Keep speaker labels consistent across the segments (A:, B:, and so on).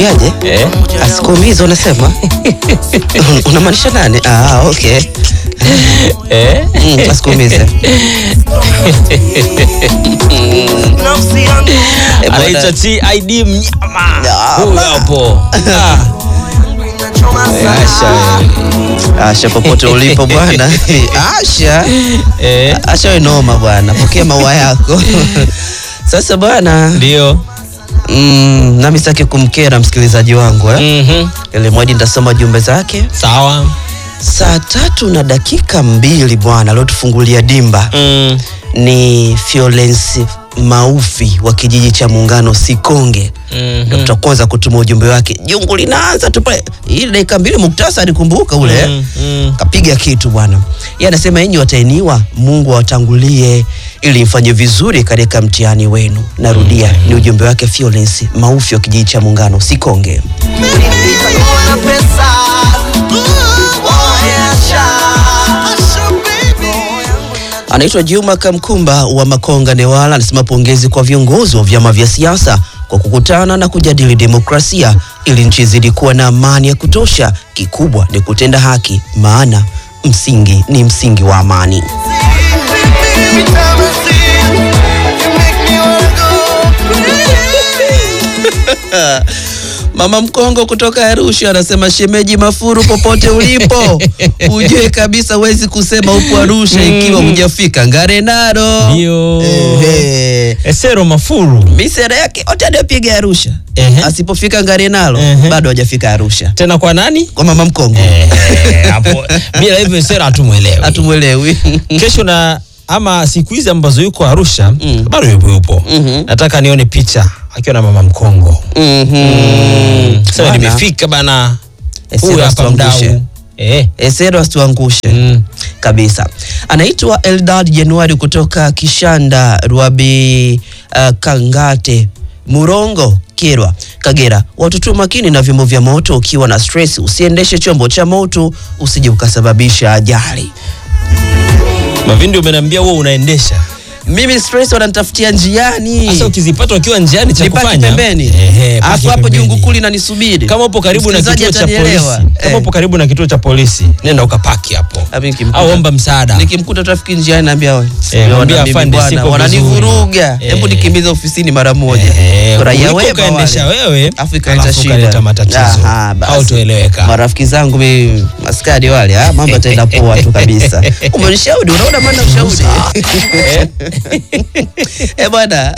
A: Yaje?
B: Eh?
A: Asikuumize unasema? Unamaanisha nani? Ah, okay.
B: Eh?
A: Mm, asikuumize. Eh, bwana.
B: Anaitwa TID mnyama.
A: Ah,
B: Huyu
A: ma-
B: hapo. Ah. Asha.
A: Asha popote ulipo bwana. Asha.
B: Eh?
A: Asha we noma bwana. Pokea maua yako. Sasa bwana,
B: Ndio.
A: mm, nami sitaki kumkera msikilizaji wangu eh.
B: Mhm.
A: Ili mwadi nitasoma jumbe zake.
B: Sawa.
A: Saa tatu na dakika mbili bwana, aliotufungulia dimba
B: Mm.
A: ni Fiolence Maufi wa kijiji cha Muungano Sikonge. Ndio
B: Mhm.
A: tutaanza kutuma ujumbe wake. Jungu linaanza tu pale. Ile dakika mbili muktasari kumbuka ule.
B: Mm, mm.
A: Kapiga kitu bwana. Yeye anasema enyi watainiwa, Mungu awatangulie ili mfanye vizuri katika mtihani wenu. Narudia, ni ujumbe wake Fiolence Maufi wa kijiji cha Muungano Sikonge. Anaitwa Juma Kamkumba wa Makonga Newala, anasema pongezi kwa viongozi wa vyama vya siasa kwa kukutana na kujadili demokrasia ili nchi izidi kuwa na amani ya kutosha. Kikubwa ni kutenda haki, maana msingi ni msingi wa amani. Mama Mkongo kutoka Arusha anasema shemeji Mafuru, popote ulipo ujue kabisa huwezi kusema upo Arusha ikiwa hujafika Ngarenaro.
B: Ndio.
A: Ehe.
B: Esero Mafuru.
A: Misera yake yote aliyopiga Arusha,
B: Ehe.
A: asipofika Ngarenaro
B: Ehe.
A: bado hajafika Arusha.
B: Tena kwa nani?
A: Kwa mama Mkongo
B: Eh, hapo bila hivyo Esero hatumwelewi.
A: hatumwelewi.
B: Kesho na ama siku hizi ambazo yuko Arusha
A: Mm.
B: bado yupo yupo.
A: Mhm.
B: Nataka nione picha akiwa na mama Mkongo.
A: Mhm.
B: Sasa
A: Bwana,
B: nimefika bana.
A: Esero
B: Huyu hapa
A: asituangushe.
B: mdau. Eh.
A: Esero asituangushe
B: Mm.
A: kabisa. Anaitwa Eldad Januari kutoka Kishanda Rwabi uh, Kangate Murongo Kirwa Kagera. Watoto makini na vyombo vya moto, ukiwa na stress usiendeshe chombo cha moto, usije ukasababisha ajali.
B: Mavindi umeniambia wewe unaendesha.
A: Mimi stress wananitafutia njiani,
B: Sasa ukizipata ukiwa njiani cha
A: nipaki
B: kufanya.
A: pembeni,
B: Ehe, paki
A: alafu hapo
B: pembeni.
A: jungu kuli nanisubiri.
B: Kama upo karibu na
A: Msikilizaji
B: kituo cha polisi,
A: atanielewa.
B: kama
A: Eh.
B: upo karibu na kituo cha polisi, nenda ukapaki hapo.
A: Hapo nikimkuta-
B: Au omba msaada.
A: Nikimkuta trafiki njiani naambia wewe,
B: Eh, mwambie
A: wana mimi
B: afande,
A: bwana,
B: siko
A: wananivuruga,
B: vizuri.
A: hebu
B: Eh.
A: nikimbize ofisini mara moja.
B: Eh,
A: Raia
B: kuliko
A: wema
B: ukaendesha
A: wale.
B: wewe
A: Afu ikaleta
B: alafu
A: shida.
B: ukaleta matatizo
A: Aha, basi.
B: au tueleweka.
A: Marafiki zangu mimi askari wale, ah, mambo yataenda poa tu kabisa. Umenishauri, unaona maana ushauri. Eh bwana.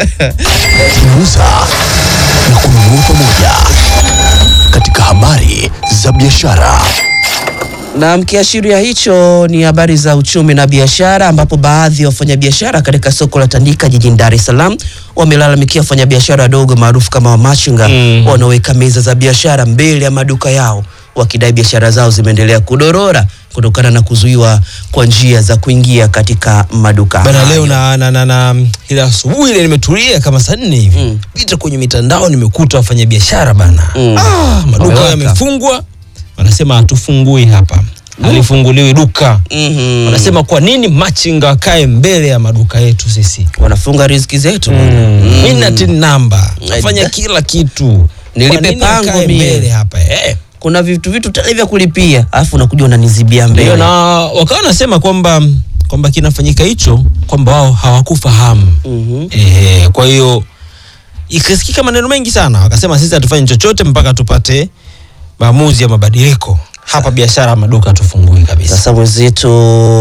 C: kuuza na kununua pamoja katika habari za biashara.
A: Na mkiashiria hicho ni habari za uchumi na biashara, ambapo baadhi ya wafanyabiashara katika soko la Tandika jijini Dar es Salaam wamelalamikia wafanyabiashara wadogo maarufu kama wamachinga
B: Mm.
A: wanaoweka meza za biashara mbele ya maduka yao wakidai biashara zao zimeendelea kudorora kutokana na kuzuiwa kwa njia za kuingia katika maduka
B: Bana
A: hayo.
B: leo na, na, na, na ile asubuhi ile nimetulia kama saa nne hivi
A: Mm.
B: pita kwenye mitandao nimekuta wafanya biashara bana
A: Mm.
B: ah, maduka
A: Wamewaka.
B: yamefungwa, wanasema hatufungui hapa, halifunguliwi duka.
A: Mhm.
B: Wanasema kwa nini machinga wakae mbele ya maduka yetu sisi?
A: wanafunga riziki zetu
B: Mm. Mimi na tin namba nafanya
A: Aida.
B: kila kitu,
A: Nilipe
B: Kwa nini
A: pango
B: akae
A: mie?
B: mbele hapa eh?
A: kuna vitu vitu tele vya kulipia alafu unakuja unanizibia
B: Ndio,
A: mbele
B: na wakawa wanasema kwamba kwamba kinafanyika hicho kwamba wao hawakufahamu
A: Mhm.
B: Ehe, kwa hiyo ikasikika maneno mengi sana, wakasema sisi hatufanyi chochote mpaka tupate maamuzi ya mabadiliko hapa. Biashara maduka tufungui kabisa.
A: Sasa mwenzetu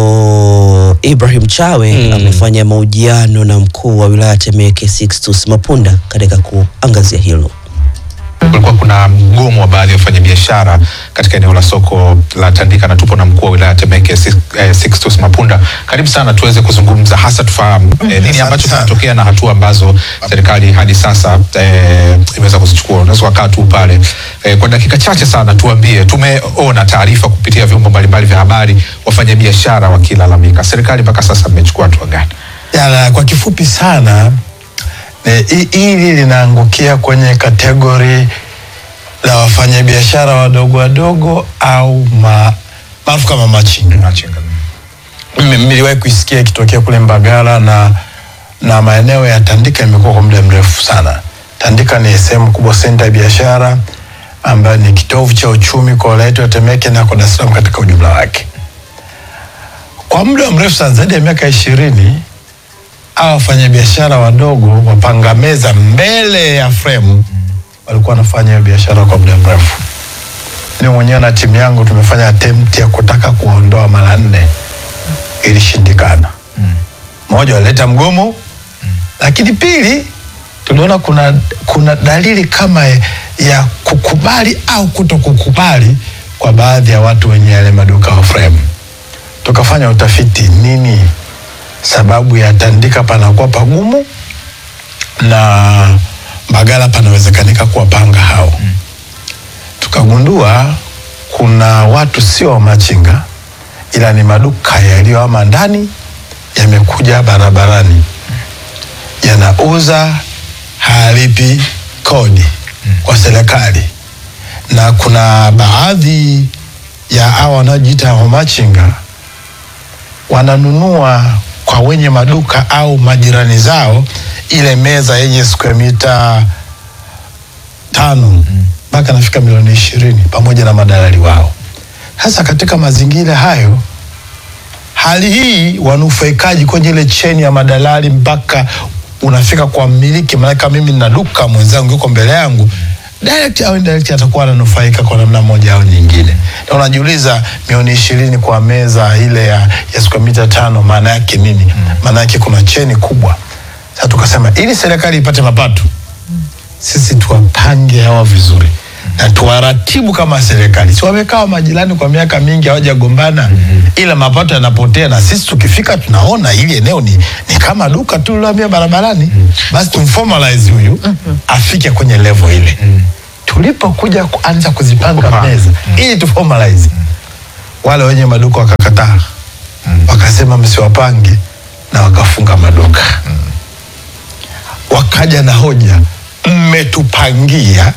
A: Ibrahim Chawe
B: Mm.
A: amefanya mahojiano na mkuu wa wilaya Temeke Sixtus Mapunda katika kuangazia hilo.
D: kulikuwa kuna mgomo wa baadhi ya wafanyabiashara katika eneo la soko la Tandika na tupo na mkuu wa wilaya Temeke Six- eh, Sixtus Mapunda. Karibu sana tuweze kuzungumza hasa tufahamu eh, nini ambacho kinatokea na hatua ambazo serikali hadi sasa eh, imeweza kuzichukua. Unaweza kukaa tu pale eh, kwa dakika chache sana, tuambie. Tumeona taarifa kupitia vyombo mbalimbali vya habari, wafanyabiashara wakilalamika. Serikali mpaka sasa mmechukua hatua gani?
E: Yala, kwa kifupi sana eh, hi- hili linaangukia kwenye kategori la wafanyabiashara wadogo wadogo au ma, maarufu kama machinga.
D: Machinga.
E: Mimi niliwahi kuisikia ikitokea kule Mbagala na na maeneo ya Tandika imekuwa kwa muda mrefu sana, Tandika ni sehemu kubwa, senta ya biashara ambayo ni kitovu cha uchumi kwa wilaya yetu ya Temeke na kwa Dar es Salaam katika ujumla wake. Kwa muda mrefu sana, zaidi ya miaka ishirini, hawa wafanyabiashara wadogo wapanga meza mbele ya fremu walikuwa wanafanya hiyo biashara kwa muda mrefu. Mimi mwenyewe na timu yangu tumefanya attempt ya kutaka kuwaondoa mara nne, ilishindikana. Moja, walileta mgomo, lakini pili, tuliona kuna, kuna dalili kama ya kukubali au kuto kukubali kwa baadhi ya watu wenye yale maduka wa frame. Tukafanya utafiti, nini sababu ya Tandika panakuwa pagumu na Mbagala panawezekanika kuwapanga hao tukagundua kuna watu sio wamachinga ila ni maduka yaliyoama ndani yamekuja barabarani yanauza halipi kodi kwa serikali na kuna baadhi ya hawa wanaojiita wamachinga wananunua kwa wenye maduka au majirani zao ile meza yenye square mita tano mpaka nafika milioni ishirini pamoja na madalali wao. Sasa katika mazingira hayo, hali hii wanufaikaji kwenye ile cheni ya madalali mpaka unafika kwa mmiliki, maanake mimi nina duka, mwenzangu yuko mbele yangu direct au indirect atakuwa ananufaika kwa namna moja au nyingine. Na unajiuliza milioni ishirini kwa meza ile ya, ya square mita tano maana yake nini? Maana yake kuna cheni kubwa. Sasa tukasema ili serikali ipate mapato sisi tuwapange hawa vizuri na tuwaratibu kama serikali. Si wamekaa majirani kwa miaka mingi hawajagombana, ila mapato yanapotea, na sisi tukifika tunaona ili eneo ni, ni kama duka tu lilohamia barabarani. Basi tumformalize huyu afike kwenye level ile. Tulipokuja kuanza kuzipanga
D: Kupanga.
E: meza ili tuformalize, wale wenye maduka wakakataa, wakasema msiwapange, na wakafunga maduka wakaja na hoja, mmetupangia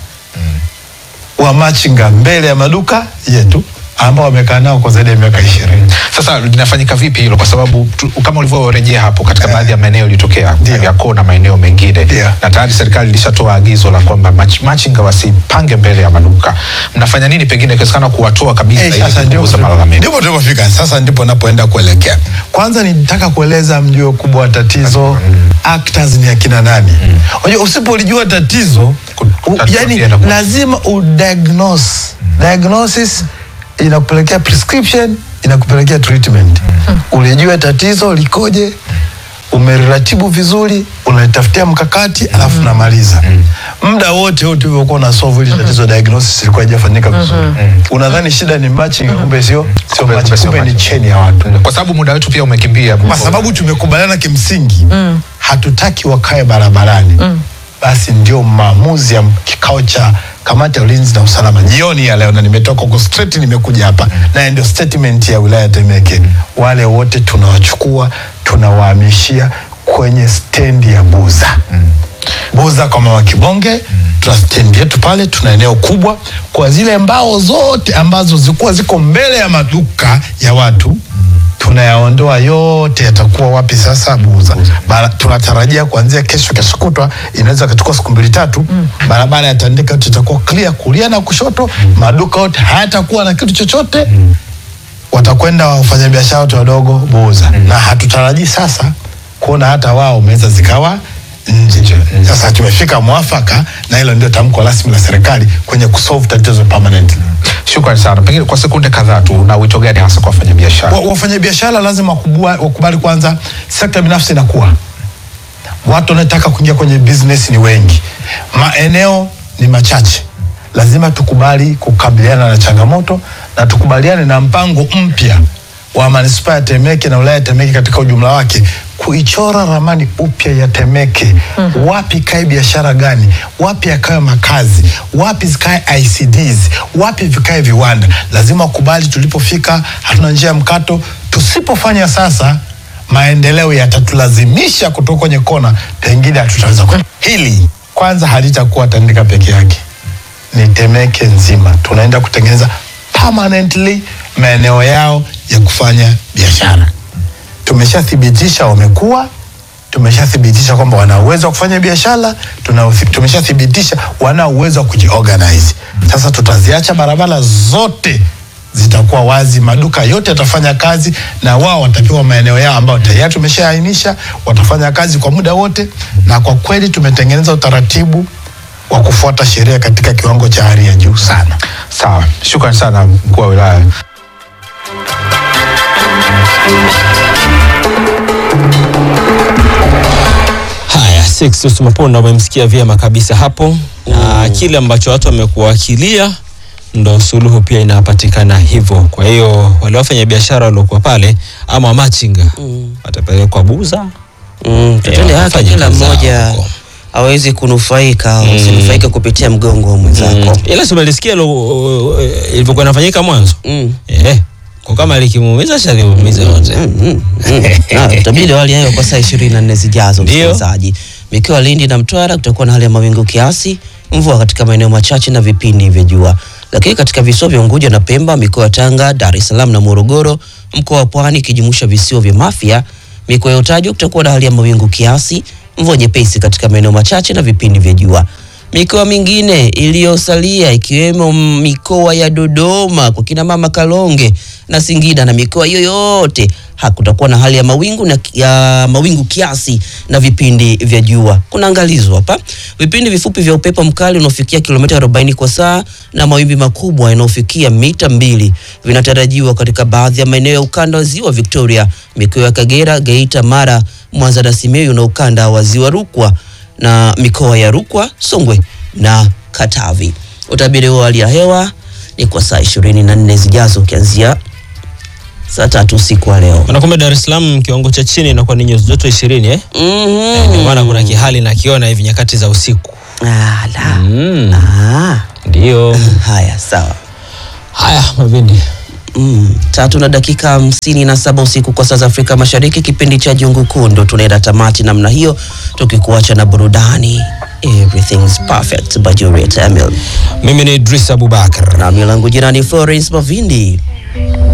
E: wamachinga mbele ya maduka yetu ambao wamekaa nao kwa zaidi ya miaka ishirini.
D: Sasa linafanyika vipi hilo? Kwa sababu tu, kama ulivyorejea hapo katika
E: Eh.
D: baadhi ya maeneo ilitokea
E: Ndio.
D: Kariakoo na maeneo mengine
E: Ndio.
D: na tayari serikali ilishatoa agizo la kwamba mach, machinga wasipange mbele ya maduka. Mnafanya nini pengine ikiwezekana kuwatoa kabisa
E: Eh,
D: ili
E: sasa ndipo
D: kupunguza malalamiko?
E: ndipo tulipofika. Sasa ndipo napoenda kuelekea. Kwanza nitaka kueleza mjue kubwa wa tatizo actors ni akina nani. Unajua usipolijua tatizo
D: Ku-
E: u,
D: tatizo
E: yani
D: pia inakuwa-
E: lazima udiagnose. Diagnosis inakupelekea prescription, inakupelekea treatment. Ulijua tatizo likoje, umeratibu vizuri, unalitafutia mkakati alafu unamaliza. Muda wote wote ulivyokuwa una solve hili tatizo, diagnosis ilikuwa haijafanyika vizuri. Unadhani shida ni matching, kumbe sio sio
D: Kumbe-
E: matching,
D: kumbe sio
E: kumbe ni
D: matching.
E: cheni ya watu
D: Kwa sababu muda wetu pia umekimbia.
E: kwa sababu tumekubaliana kimsingi hatutaki wakae barabarani basi ndio maamuzi ya kikao cha kamati ya ulinzi na usalama jioni ya leo na nimetoka huko straight nimekuja hapa na ndio statement ya wilaya ya Temeke wale wote tunawachukua tunawahamishia kwenye stendi ya Buza Buza kwa mama Kibonge tuna stendi yetu pale, tuna eneo kubwa kwa zile mbao zote ambazo zilikuwa ziko mbele ya maduka ya watu tunayaondoa yote, yatakuwa wapi sasa? Buza. Bara, tunatarajia kuanzia kesho, kesho kutwa, inaweza kuchukua siku mbili tatu, barabara ya Tandika yote itakuwa clear kulia na kushoto, maduka yote hayatakuwa na kitu chochote watakwenda wafanyabiashara wote wadogo Buza na hatutarajii sasa kuona hata wao meza zikawa nje. Sasa tumefika mwafaka, na hilo ndio tamko rasmi la serikali kwenye kusolve tatizo permanently.
D: Shukrani sana. Pengine kwa sekunde kadhaa tu, una wito gani hasa kwa wafanyabiashara?
E: Wa- Wafanyabiashara lazima wakubua- wakubali kwanza, sekta binafsi inakuwa, watu wanaotaka kuingia kwenye business ni wengi, maeneo ni machache. Lazima tukubali kukabiliana na changamoto na tukubaliane na mpango mpya wa manispaa ya Temeke na wilaya ya Temeke katika ujumla wake, kuichora ramani upya ya Temeke. Wapi kae biashara gani? Wapi yakawe makazi? Wapi zikae ICDs? Wapi vikae viwanda? Lazima wakubali tulipofika, hatuna njia ya mkato. Tusipofanya sasa, maendeleo yatatulazimisha kutoka kwenye kona, pengine hatutaweza. ku- Hili kwanza halitakuwa Tandika peke yake, ni Temeke nzima. Tunaenda kutengeneza permanently maeneo yao ya kufanya biashara. Tumeshathibitisha wamekuwa tumeshathibitisha kwamba wana uwezo wa kufanya biashara, tuna tumeshathibitisha wana uwezo wa kujiorganize. Sasa tutaziacha barabara zote zitakuwa wazi, maduka yote yatafanya kazi na wao watapewa maeneo yao ambayo tayari tumeshaainisha, watafanya kazi kwa muda wote, na kwa kweli tumetengeneza utaratibu wa kufuata sheria katika kiwango cha hali ya juu sana.
D: Sawa, shukrani sana mkuu wa wilaya.
B: Haya, Sixtus Maponda umemsikia vyema kabisa hapo na kile ambacho watu wamekuwakilia ndo suluhu pia inapatikana hivyo. Kwa hiyo wale wafanya biashara waliokuwa pale ama wamachinga watapelekwa Buza
A: Mm, tutende haki
B: wafanye
A: kila
B: kazi zao
A: mmoja
B: huko.
A: awezi kunufaika usinufaike kupitia mgongo wa mwenzako.
B: ila si umelisikia lo- ilivyokuwa inafanyika mwanzo
A: Mm.
B: eh, kwa kama likimuumiza shaliumiza wote
A: Na, Itabidi wali hayo kwa saa ishirini na nne zijazo,
B: Ndio.
A: msikilizaji. Mikoa ya Lindi na Mtwara kutakuwa na hali ya mawingu kiasi, mvua katika maeneo machache na vipindi vya jua, lakini katika visiwa vya Unguja na Pemba, mikoa ya Tanga, Dar es Salaam na Morogoro, mkoa wa Pwani ikijumuisha visiwa vya Mafia, mikoa ya Utajwa kutakuwa na hali ya mawingu kiasi, mvua nyepesi katika maeneo machache na vipindi vya jua. Mikoa mingine iliyosalia ikiwemo mikoa ya Dodoma kwa kina mama Kalonge na Singida na mikoa hiyo yote hakutakuwa na hali ya mawingu na ya mawingu kiasi na vipindi vya jua. Kuna angalizo hapa, vipindi vifupi vya upepo mkali unaofikia kilomita 40 kwa saa na mawimbi makubwa yanayofikia mita mbili vinatarajiwa katika baadhi ya maeneo ya ukanda wa ziwa Victoria, mikoa ya Kagera, Geita, Mara, Mwanza na Simiyu na ukanda wa ziwa Rukwa na mikoa ya Rukwa, Songwe na Katavi. Utabiri wa hali ya hewa ni kwa saa ishirini na nne zijazo ukianzia saa tatu usiku wa leo.
B: Wanakwambia Dar es Salaam kiwango cha chini inakuwa ni nyuzi joto ishirini eh?
A: Mhm.
B: Ndio maana kuna kihali nakiona hivi nyakati za usiku
A: Ah, la.
B: mm.
A: Ah,
B: Ndio
A: haya sawa.
B: haya Mavindi
A: Mm, tatu na dakika hamsini na saba usiku kwa saa za Afrika Mashariki, kipindi cha Jungu Kuu ndo tunaenda tamati namna hiyo, tukikuacha na burudani Everything's Perfect by Juliet Emil,
B: mimi ni Idris Abubakar
A: nami langu jirani Florence Mavindi.